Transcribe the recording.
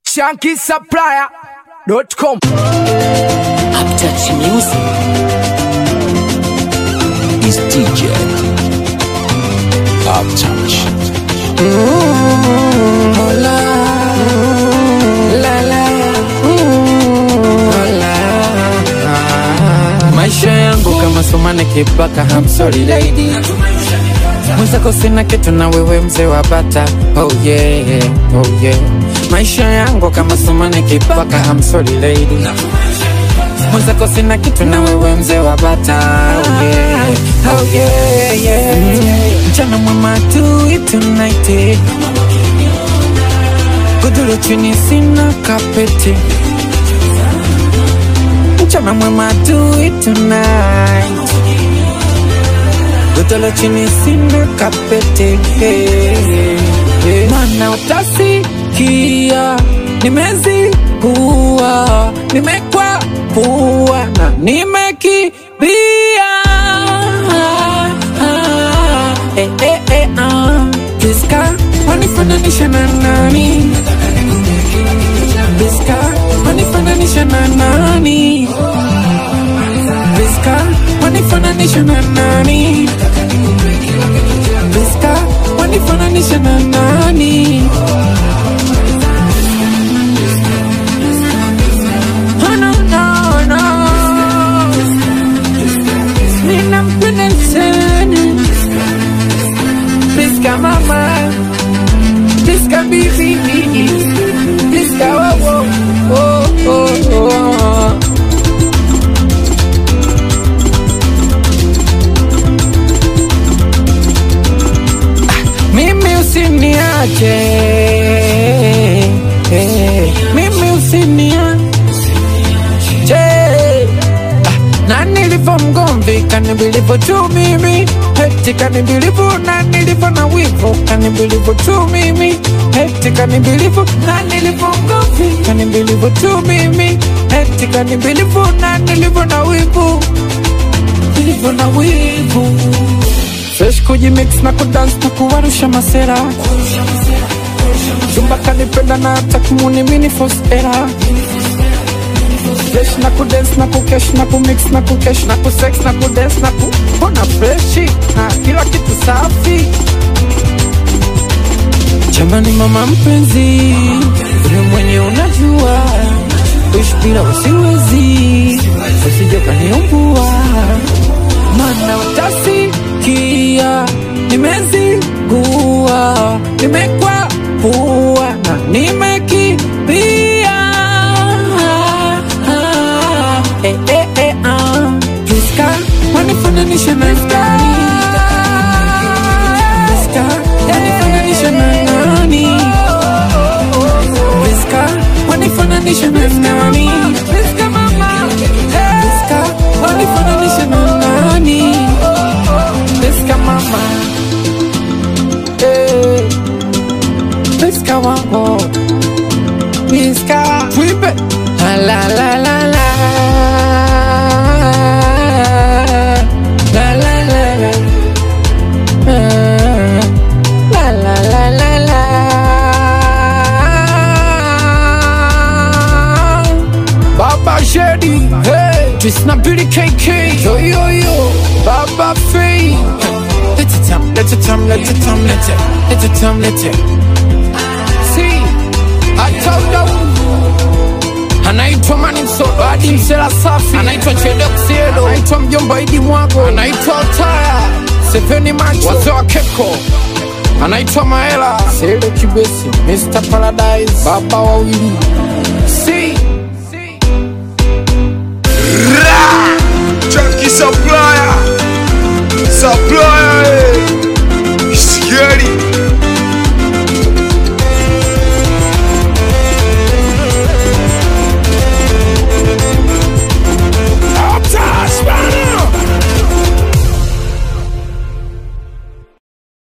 shankisupplier.com. Uptouch Music. Is DJ Uptouch. Hola, la la, hola. Maisha yangu kama somane kipaka, I'm sorry lady. Mwenzako sina kitu na wewe mzee wa bata. Oh yeah, oh yeah. Maisha yangu kama somane kipaka, I'm sorry lady. Mwenzako sina kitu na wewe mzee wa bata. Oh yeah, oh yeah, yeah. Mchana mwema do it tonight. Godoro chini sina kapeti. Mchana mwema do it tonight. Godoro chini sina kapeti. Mana utasikia nimezikuwa nimekwa pua na nimekimbia Eh, eh, eh, ah. Priska, wanifananisha na nani? Priska, wanifananisha na nani? Priska, wanifananisha na nani? Priska, wanifananisha na nani? Oh, no, no, no. Ninampenda sana Priska mama Priska bibi Priska oh oh oh oh oh Mimi usiniache eh, Mimi usiniache Ah, na nilivyo mgomvi kanibilivo tu mimi heti kanibilivu na nilivyo na wivu kanibilivu tu mimi heti kanibilivu na nilivyo mgomvi kanibilivu tu mimi heti kanibilivu na nilivyo na wivu nilivyo na wivu fresh kujimix na kudance na kuwarusha masera Zumba kanipenda na hata kumuni mini force era Fresh na kudance na kukesh na kumix na kukesh na kusex na kudance na kupona freshi na kila kitu safi Jamani mama mpenzi, ule mwenye unajua kuishi bila usiwezi, usije kaniumbua, mana utasikia nimezingua, nimekwa pua na nimekimbia. Eh, eh, eh, ah. Priska, wanifananisha na nani? Priska, wanifananisha na nani? Priska, wanifananisha na nani? Priska mama, Priska, wanifananisha na nani? Priska mama, eh, Priska wako, Priska, tuimbe la la la la la la la la la La la la la la Baba Shady, hey, just not beauty KK, yo yo yo, Baba Free. Let it time, let it time, let it time, let it, let it time, let it. See, I told you. Anaitwa Mani Msodo, hadi Msela Safi, anaitwa Chedok Siedo, anaitwa Mjomba Idi Mwago, anaitwa Otaya, Seveni Macho, wazee wa Keko, anaitwa Maela, Sele Kibesi, Mr. Paradise, baba wawili, si Chunky supplier. Supplier. eh. Scary.